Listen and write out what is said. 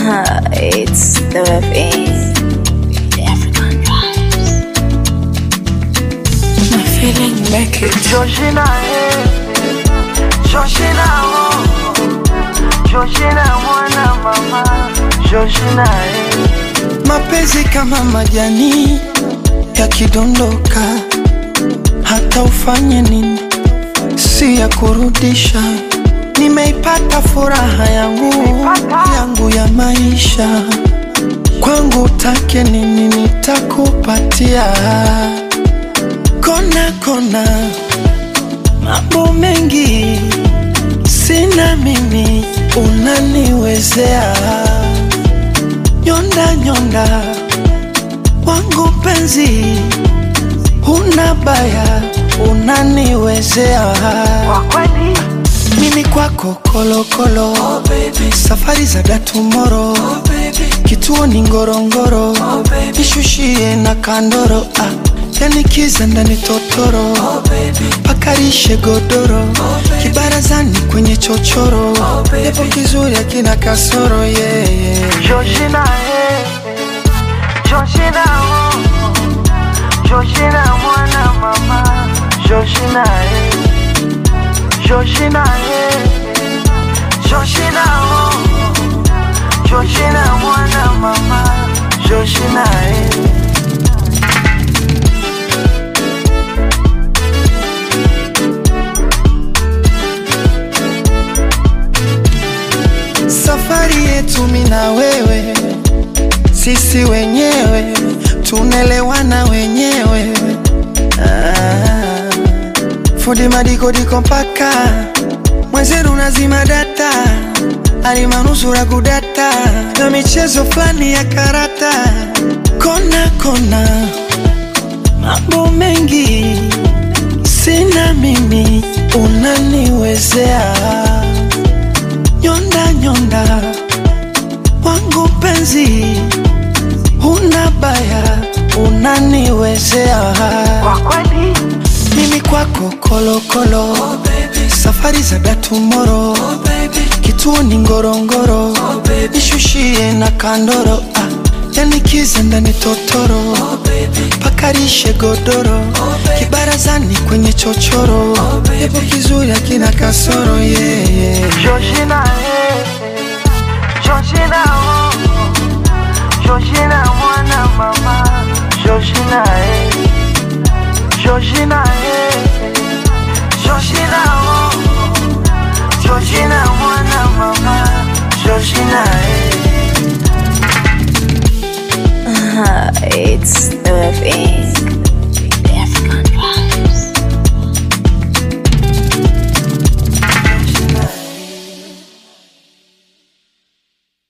it's the WFA. The African vibes. My feeling make it. Georgina, eh. Georgina, oh. Georgina, mwana mama. Georgina, eh. mapenzi kama majani yakidondoka, hata ufanye nini, si ya kurudisha. Nimeipata furaha yangu yangu ya maisha, kwangu take nini nitakupatia. Kona kona, mambo mengi sina mimi, unaniwezea nyonda nyonda wangu penzi, huna baya, unaniwezea Kwa kweli, mimi kwako kolokolo oh, baby. safari za datumoro oh, kituo ni ngorongoro oh, nishushie na kandoro ah. yani kiza ndani totoro oh, pakarishe godoro oh, kibarazani kwenye chochoro oh, yapo kizuri akina kasoro yeah, yeah. Georgina, eh. Georgina, oh. Georgina, mwana mama. Georgina, eh. Georgina, eh. Georgina, oh. Georgina, mwana mama. Georgina, eh. safari yetu mi na wewe, sisi wenyewe tunelewana wenyewe. Ah, fundi madikodiko mpaka mwenzeru nazima data alimanusura kudata na michezo fulani ya karata kona kona, mambo mengi sina mimi, unaniwezea nyonda nyonda wangu penzi, huna baya, unaniwezea Kwa kweli, mimi kwako kolokolo oh, safari za datumoro oh, kituo ni ngorongoro oh, nishushie na kandoro ah, yani kiza ndani totoro oh, pakarishe godoro oh, kibarazani kwenye chochoro oh, yapo kizuri akina kasoro yeah, yeah. Georgina, eh. Georgina, oh. Georgina, mwana mama. Georgina, eh. Georgina, eh. Georgina, oh. Georgina, mwana mama. Georgina, eh.